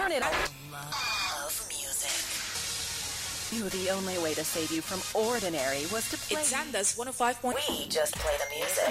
Turn it up. Love music. Knew the only way to save you from ordinary was to play. It's Sanders 105. Point- We just play the music.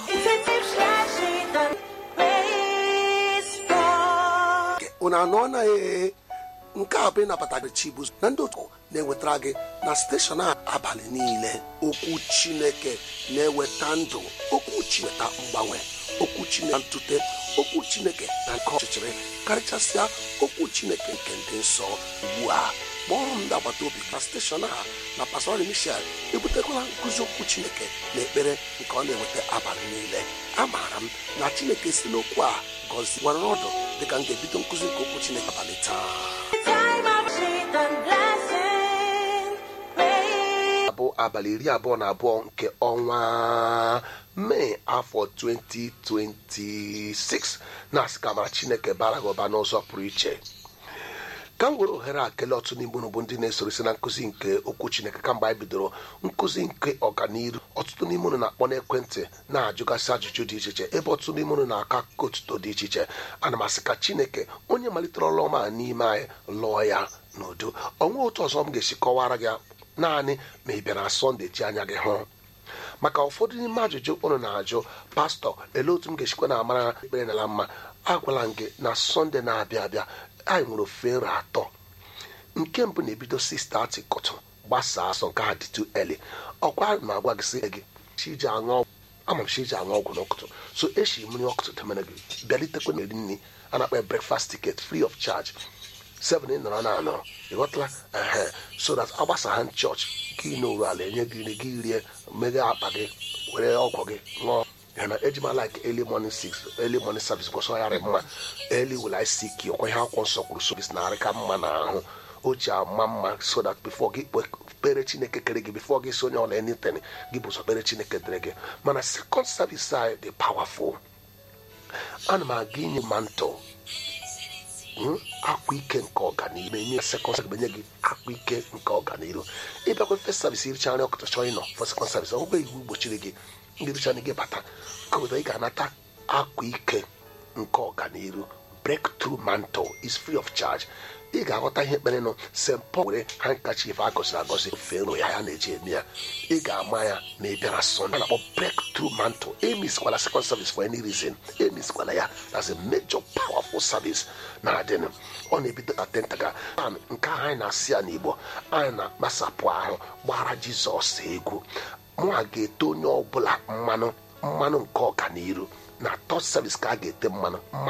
unu anụ na ee nke a bụ ịnabata gị chibuzo na ndị otu na-ewetara gị na steshọn a abalị niile okwu chineke na-eweta ndụ okwu chineke mgbanwe okwu chineke na ntute okwu chineke na nke ọchịchịrị karịchasịa okwu chineke nke ndị nsọ ugbu a kpọrọ m ndị agbata obi na steshọn a na pastor michel ebutekwala nkụzi okwu chineke na ekpere nke ọ na-eweta abalị niile amaara m na chineke si n'okwu a gọzie gwara ọdụ dịka m ga-ebido nkụzi nke okwu chineke abalị taa abụ abalị iri abụọ na abụọ nke ọnwa mee afọ 2026 na-asị ka mara chineke bara gị ụba n'ụzọ pụrụ iche ka m were ohere a kelee ọtụ n'igbo bụ ndị na-esorisi na nkụzi nke okwu chineke kamgbe anyị bidoro nkụzi nke ọganiru ọtụtụ n'ime unu na-akpọ n'ekwentị na-ajụgasị ajụjụ dị iche iche ebe ọtụtụ n'ime unu na-akọ akụkọ otuto dị iche iche ana m asị ka chineke onye malitere ọrụ ọma a n'ime anyị lụọ ya n'udo ọnwa otu ọzọ m ga-esi kọwara gị naanị ma ị bịara sọnde ji anya gị hụ maka ụfọdụ n'ime ajụjụ unu na-ajụ pastọ elee otu m ga-esikwa na amara ekpere nala mma agwala m gị na sọnde na-abịa abịa anyị nwere ofe nri atọ nke mbụ na-ebido 6:30 kụtụ gbasaa asọ nke ha dị tu eli ọkwa ma agwa gị sị gị chiji aṅụ ọgwụ ama m chiji aṅụ ọgwụ n'ụtụtụ so eshi mmiri ọkụtụ temere gị bịalitekwa na eri nri a na-akpọ breakfast ticket free of charge 7 ị nọrọ na anọ ịghọtala ehe so that agbasa ha chọọchị gị n'oru ala enye gị nri gị rie meghe akpa gị were ọgwụ gị ṅụọ ya na ejima like early morning six early morning service kwụsị ọyarị mma early will I seek you ọkwa ihe akwụkwọ nsọ kwuru service na-arị ka mma n'ahụ o ji ama mma so that before gị kpere chineke kere gị before gị si onye ọla anything gị bụ ụzọ kpere chineke dere gị mana second service anyị dị powerful ana m aga inye mantle akwa ike nke ọganihu na-enye sekọnd service enye gị akwa ike nke ọganihu ịbịakwa first service iricha nri ọkụtọ chọọ ịnọ for second service ọgwụgwọ iwu gbochiri gị ndị richa gị bata kọwụta ị ga-anata akwa ike nke ọganihu breakthrough mantle is free of charge ị ga-aghọta ihe kpere nụ st paul were handkerchief agọziri agọzi ofe nro ya ya na-eji eme ya ị ga-ama ya ma ị bịara sọnde a na-akpọ breakthrough mantle emisikwala second service for any reason emisikwala ya as a major powerful service na-adịnụ ọ na-ebido na tentaga nke ahụ anyị na-asị ya n'igbo anyị na-akpasapụ ahụ gbara jizọs egwu mụ a ga-ete onye ọbụla mmanụ mmanụ nke ọganiru na third service ka a ga-ete mmanụ